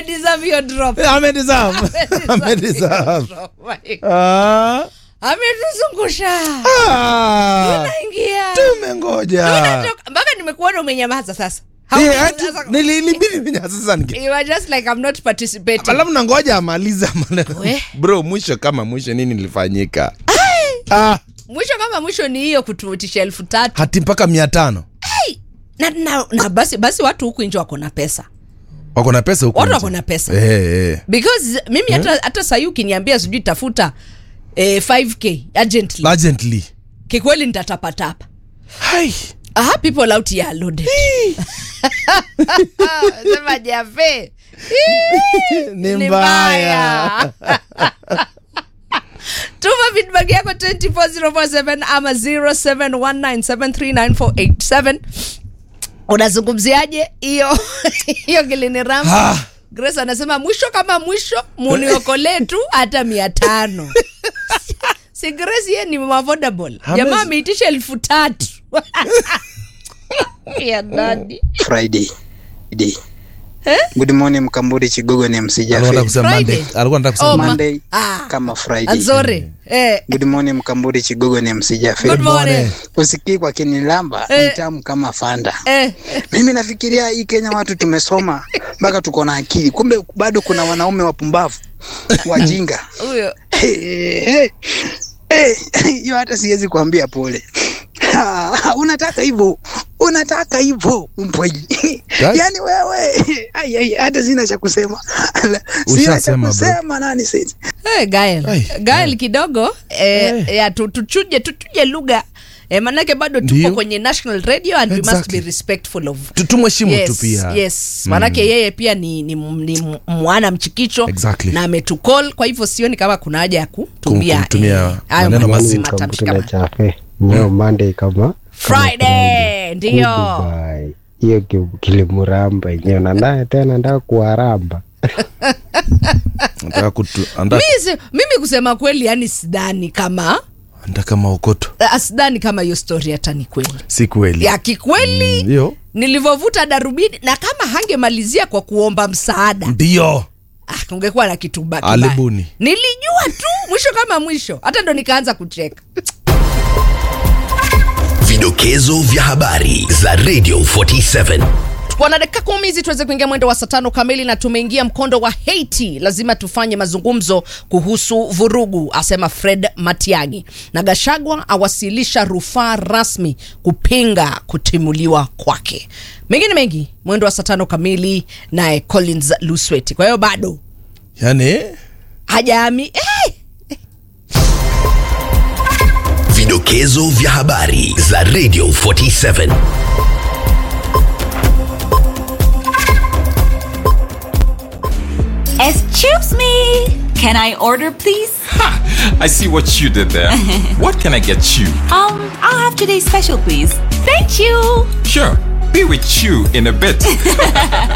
amedeserve hiyo drop amedeserve amedeserve Oh my God. Ah, ametuzungusha ah, naingia tumengoja Unatoka- mpaka nimekuona umenyamaza sasa Eh, Hauku- ati- sasa- nili- ilibidi mimi sasa nige- You are just like I'm not participating. alafu nangoja amaliza maneno We. bro mwisho kama mwisho nini nilifanyika ah, mwisho kama mwisho ni hiyo kututisha elfu tatu hati mpaka mia tano na, na, na basi basi watu huku nje wako na pesa wako na pesa huku watu nje. wako na pesa Eh, eh. because mimi hata hata sahii ukiniambia sijui tafuta eh, 5k urgently urgently kikweli nitatapatapa Hai. aha people out here are loaded sema jafe ni mbaya tuma feedback yako 24047 ama 0719739487 unazungumziaje hiyo hiyo kiliniram Ah. grace anasema mwisho kama mwisho muniokolee tu hata mia tano si grace ye ni mafodable Hamezi- jamaa ameitisha elfu tatu ya dadi Friday. Friday. Good morning Mkamburi Chigogo ni alikuwa msijafe. anataka kusema Friday. Monday. alikuwa anataka kusema Oh, Monday. ma- Monday Ah. kama Friday. azore eh, Good morning Mkamburi Chigogo ni msijafe. good morning Usikii kwa kinilamba Eh. ni tamu kama fanda. eh, Mimi nafikiria hii Kenya watu tumesoma mpaka tuko na akili, kumbe bado kuna wanaume wapumbavu wajinga. huyo Hey, hey, hey, hiyo hata siwezi kuambia pole. Ah, unataka hivyo unataka hivyo mpweji Guys? yani wewe ai, ai, hata sina cha kusema sina cha Ushasema, bro. kusema nani sisi Hey, Gael. Ai, Gael kidogo eh, Eh. ya, tu, tuchuje tuchuje lugha eh, manake bado tupo Ndio. kwenye national radio and we must Exactly. be respectful of Tu- tumheshimu tu yes, pia yes. manake yeye pia ni, ni, ni mwana mchikicho Exactly. na ametucall kwa hivyo sioni kama kuna haja ya kutumia kumtumia hayo maneno maneno mazito. matamshi Kampuni kama chafe leo Monday kama Friday ndio Goodbye. hiyo ki- kilimuramba yenyewe na naye tena ndaa kuwaramba Anataka kutu- anataka- mimi, si- mimi kusema kweli yani sidhani kama anataka maokoto uh, sidhani kama hiyo story hata ni kweli si kweli ya kikweli Mm, ndio nilivyovuta darubini na kama hangemalizia kwa kuomba msaada ndio ah, kungekuwa na kitu baki Alibuni. nilijua tu mwisho kama mwisho hata ndo nikaanza kucheka Vidokezo vya habari za Radio 47. tuko na dakika kumi hizi tuweze kuingia mwendo wa saa tano kamili na tumeingia mkondo wa Haiti. Lazima tufanye mazungumzo kuhusu vurugu, asema Fred Matiang'i. Na Gashagwa awasilisha rufaa rasmi kupinga kutimuliwa kwake. Mengine mengi mwendo wa saa tano kamili, naye Collins Lusweti. Kwa hiyo bado yani hajaami eh! Vidokezo vya habari za Radio 47. Excuse me. Can I order, please? I see what you did there. what can I get you? Um, I'll have today's special, please. Thank you. Sure, be with you in a bit.